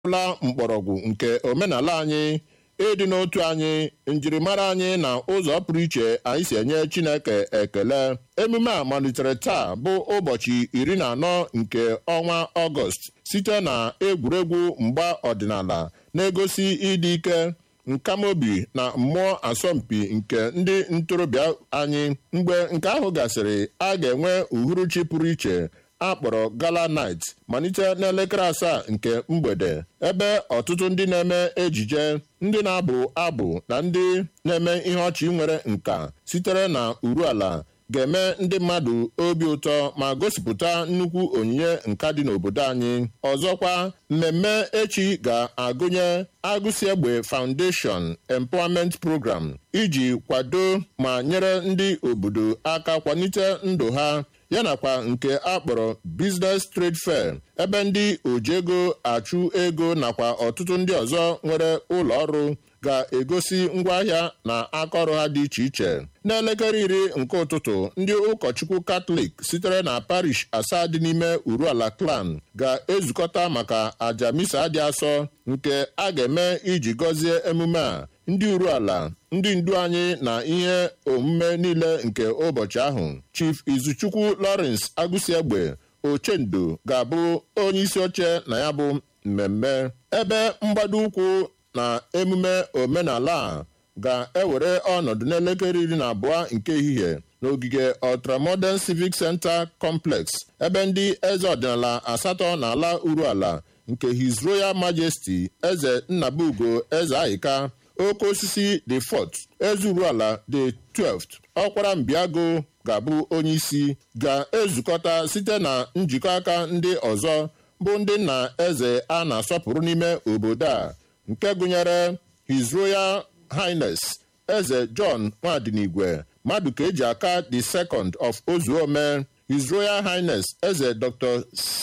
la mkpọrọgwụ nke omenala anyị ịdị n'otu anyị njirimara anyị na ụzọ pụrụ iche anyị si enye Chineke ekele emume a malitere taa bụ ụbọchị iri na anọ nke ọnwa Ọgọst site na egwuregwu mgba ọdịnala na-egosi ịdị ike nkamobi na mmụọ asọmpi nke ndị ntorobịa anyị mgbe nke ahụ gasịrị a ga-enwe uhuruchi pụrụ iche akpọrọ gala night malite n'elekere asaa nke mgbede ebe ọtụtụ ndị na-eme ejije ndị na-abụ abụ na ndị na-eme ihe ọchị nwere nka sitere na uruala ga-eme ndị mmadụ obi ụtọ ma gosipụta nnukwu onyinye nka dị n'obodo anyị ọzọkwa mmemme echi ga-agụnye agụsi egbe foundation empowerment program iji kwado ma nyere ndị obodo aka kwalite ndụ ha yanakwa nke akpọrọ business trade fair ebe ndị oji ego achụ ego nakwa ọtụtụ ndị ọzọ nwere ụlọ ọrụ ga-egosi ngwaahịa na akaọrụ ha dị iche iche n'elekere iri nke ụtụtụ ndị ụkọchukwu katọlik sitere na parish asaa dị n'ime uruala klan ga-ezukọta maka aja misa dị asọ nke a ga-eme iji gọzie emume a ndị uruala ndị ndu anyị na ihe omume niile nke ụbọchị ahụ chief izuchukwu lawrence agụsiegbe ochendo ga-abụ onye isi oche na ya bụ mmemme ebe mgbado ụkwụ na emume omenala a ga-ewere ọnọdụ n'elekere iri na abụọ nke ehihie n'ogige ultramodern civic center complex ebe ndị eze ọdịnala asatọ na-ala uruala nke his royal majesty eze nnabugo eze aịka oke osisi the fort eze uruala the 12th ọkwara mbiago ga-abụ onye isi ga-ezukọta site na njikọ aka ndị ọzọ bụ ndị nna eze a na-asọpụrụ n'ime obodo a nke gụnyere his royal highness eze john nwadinigwe mmadụ ka eji aka the second of ozuome his royal highness eze dr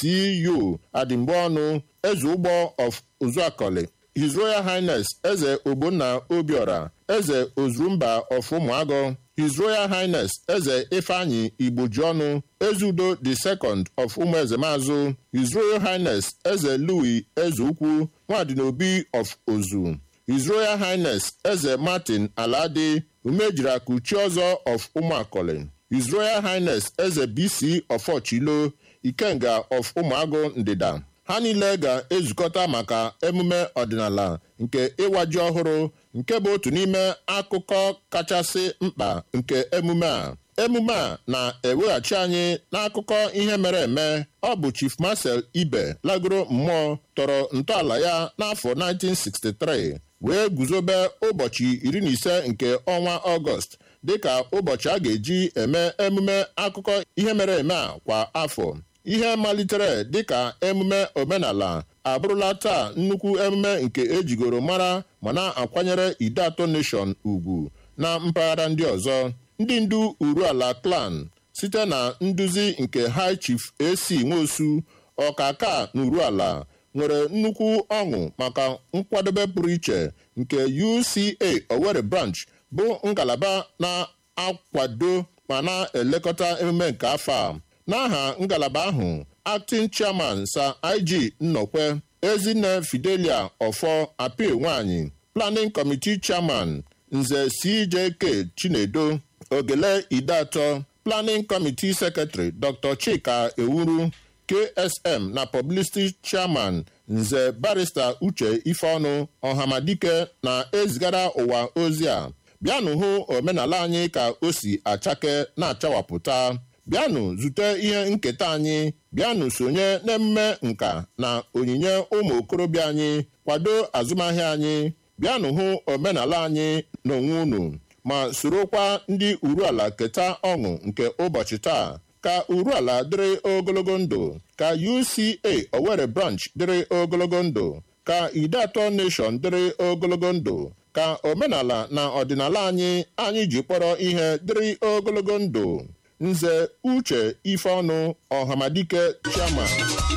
cu adịmgbeọnụ eze ụgbọ of uzuakoli his royal highness eze ogbonna obiora eze ozurumba of ụmụagụ his royal highness eze ifeanyi igbojiọnụ eze udo the second of ụmụeze mazụ his royal highness eze louis eze ukwu nwadinobi of ozu his royal highness eze martin aladi umejirakuchi ọzọ of ụmụakọlị his royal highness eze bc of ọchilo ikenga of ụmụagụ ndịda ha niile ga-ezukọta maka emume ọdịnala nke ịwaji ọhụrụ nke bụ otu n'ime akụkọ kachasị mkpa nke emume a emume a na-eweghachi anyị n'akụkọ ihe mere eme ọ bụ chief marcel ibe lagoro mmụọ tọrọ ntọala ya n'afọ 1963 wee guzobe ụbọchị iri na ise nke ọnwa ọgọst dịka ụbọchị a ga-eji eme emume akụkọ ihe mere eme a kwa afọ ihe malitere dịka emume omenala abụrụla taa nnukwu emume nke ejigoro mara ma na-akwanyere ide atọ nation ugwu na mpaghara ndị ọzọ ndị ndu uruala clan site na nduzi nke high chief ac nwosu ọkaka na uruala nwere nnukwu ọṅụ maka nkwadobe pụrụ iche nke uca owerri branch bụ ngalaba na-akwado ma na-elekọta emume nke afọ a n'aha ngalaba ahụ acting chairman sir ig nnọkwe ezinne fidelia ọfọ apil nwanyị planning committee chairman nze cjk chinedo ogele idatọ planning committee secretary dr chika ewuru ksm na publicity chairman nze barrister uche ifeọnụ ọhamadike na-ezigara ụwa ozi a bịanụ hụ omenala anyị ka o si achake na-achawapụta bịanụ zute ihe nketa anyị bịanụ sonye n'emume nka na onyinye ụmụ okorobịa anyị kwado azụmahịa anyị bịanụ hụ omenala anyị n'onwe unu ma sorokwa ndị uruala keta ọṅụ nke ụbọchị taa ka uruala dịrị ogologo ndụ ka uca owerri branch dịrị ogologo ndụ ka ide atọ nation dịrị ogologo ndụ ka omenala na ọdịnala anyị anyị ji kpọrọ ihe dịrị ogologo ndụ nze uche ifeọnụ ọhamadike chairman